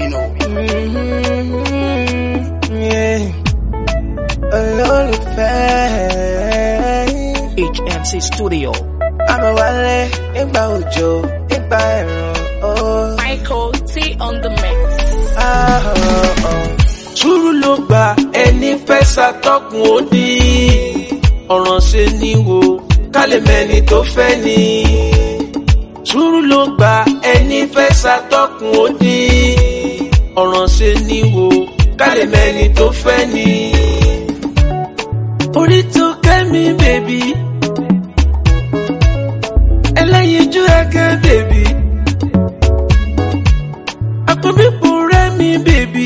Bino. olólùfẹ́. HMC Studio. àmọ́ wálé nígbà òjò nígbà ẹ̀rùn ó. Michael T on the mix. sùúrù ló gba ẹni fẹ́ ṣàtọ́kùn ó ní ọ̀ràn ṣe ni wo kálẹ̀ mẹ́ni tó fẹ́ ni. sùúrù ló gba ẹni fẹ́ ṣàtọ́kùn ó ní ọ̀ràn ṣe ni wo kálẹ̀ mẹ́ni tó fẹ́ ni. orí tó kẹ́mi bèbí ẹlẹ́yinjú ẹ̀kẹ́ bèbí àpòmípò rẹ̀ mi bèbí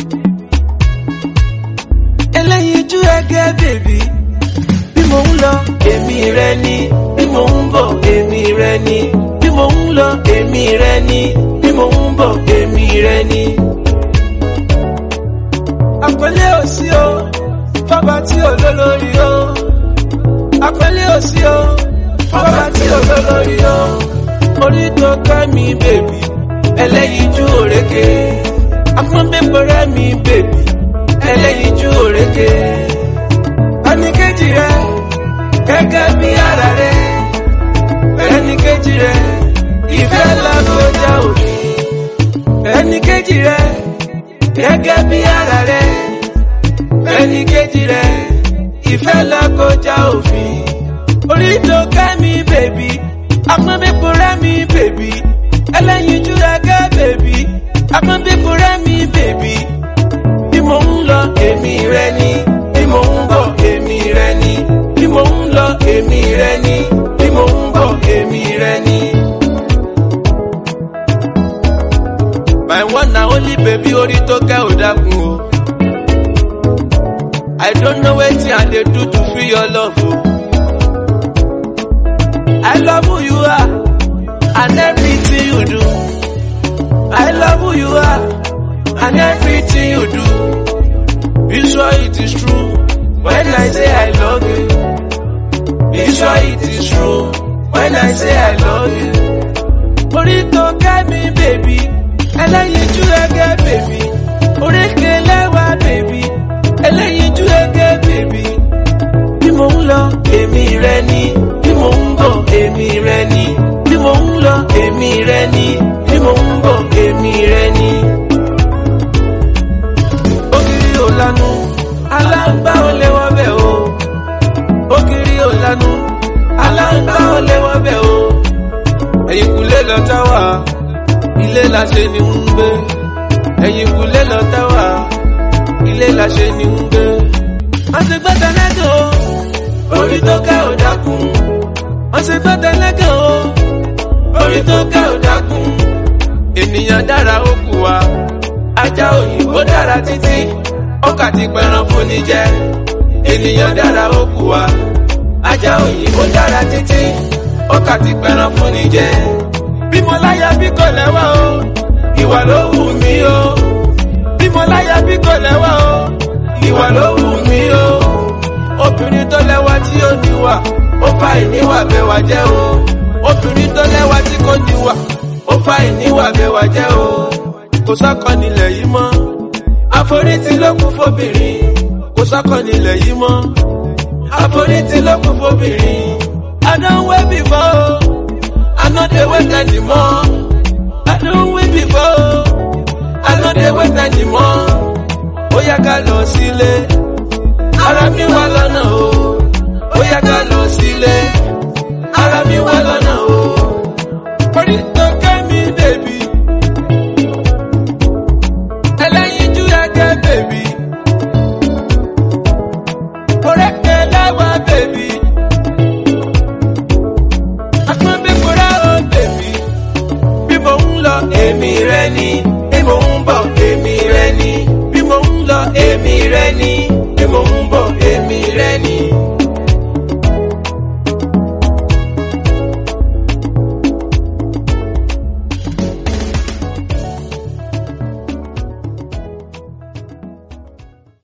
ẹlẹ́yinjú ẹ̀kẹ́ bèbí bí mo ń lọ èmi rẹ ni bí mo ń bọ̀ èmi rẹ ni bí mo ń lọ èmi rẹ ni bí mo ń bọ̀ èmi rẹ ni. àpẹẹlẹ òsì o fọba tí olólórí o àpẹẹlẹ òsì o fọba tí olólórí o orí tó kẹ́ mi bèbí ẹlẹ́yinjú òrékè afúnbẹ́pẹ̀rẹ́ mi bèbí ẹlẹ́yinjú òrékè ẹnìkejì rẹ gẹ́gẹ́ bí ara rẹ ẹnìkejì rẹ ìfẹ́ lágbójá òfin ẹnìkejì rẹ gẹ́gẹ́ bí ara rẹ ẹnìkejì rẹ ìfẹ́ lágbójá òfin orí tó kẹ́ mi bèbí afúnbẹ́pẹ̀rẹ́ mi bèbí ẹlẹ́yinjú ẹgẹ́ bèbí afúnbẹ́pẹ̀rẹ́ mi bèbí bí mo ń lọ èmi rẹ ni bí mo ń bọ̀ èmi rẹ ni bí mo ń lọ èmi rẹ ni bí mo ń bọ̀ èmi rẹ ni. my one na only baby orí tó kẹ́ ò dákun o. I don't know wetin I dey do to feel your love o. I love who you are and everything you do. I love who you are and everything you do. Be sure it is true when I say I love you. Be sure it is true when I say I love you. Orí tó kẹ́ mi bèbí, ẹlẹ́yinjú ẹgẹ́ bèbí, oríkè lẹ́wà bèbí, ẹlẹ́yinjú ẹgẹ́ bèbí. Bí mo ń lọ, èmi rẹ ni, bí mo ń bọ̀, èmi rẹ ni, bí mo ń lọ, èmi rẹ ni, bí mo ń bọ̀, èmi rẹ ni ògiri ò lanu aláǹgbá ò lè wọ́ bẹ̀ o ògiri ò lanu aláǹgbá ò lè wọ́ bẹ̀ o ẹ̀yìnkùlé lọ táwà ilé la ṣe ni ń gbé ẹ̀yìnkùlé lọ táwà ilé la ṣe ni ń gbé. wọ́n ti gbọ́ tẹ́lẹ́gàn o orí tó ká ò dákun wọ́n ti gbọ́ tẹ́lẹ́gàn o orí tó ká ò dákun ènìyàn dára ó kù wa ajá òyìnbó dára títí ọkà ti pẹran fún ni jẹ ènìyàn dára ó kù wa ajá òyìnbó dára títí ọkà ti pẹran fún ni jẹ bí mo láyà bí kò lẹ́wà o ìwà ló wù mí o bí mo láyà bí kò lẹ́wà o ìwà ló wù mí o obìnrin tó lẹ́wà tí ó níwà ó fa ìníwà bẹ́wà jẹ́ o obìnrin tó lẹ́wà tí kò níwà ó fa ìníwà bẹ́wà jẹ́ o kò sọ́kọ nílẹ̀ yìí mọ́ àforítì ló kún fóbìnrin kò sọ́kọ nílẹ̀ yìí mọ́ àforítì ló kún fóbìnrin I don wait before I no dey wait anymore I don wait before I no dey wait anymore ó yá ká lọ sílé ara mi wà lọ́nà o ó yá ká lọ sílé ara mi wà lọ́nà o orí tó kẹ́ mi bèbí. ẹlẹ́yinjú ẹgẹ́ bèbí. Orékè láwa bèbí. Akúnbíkúrá o bèbí. Bí mo ń lọ èmi rẹ ni, bí mo ń bọ̀ èmi rẹ ni, bí mo ń lọ èmi rẹ ni,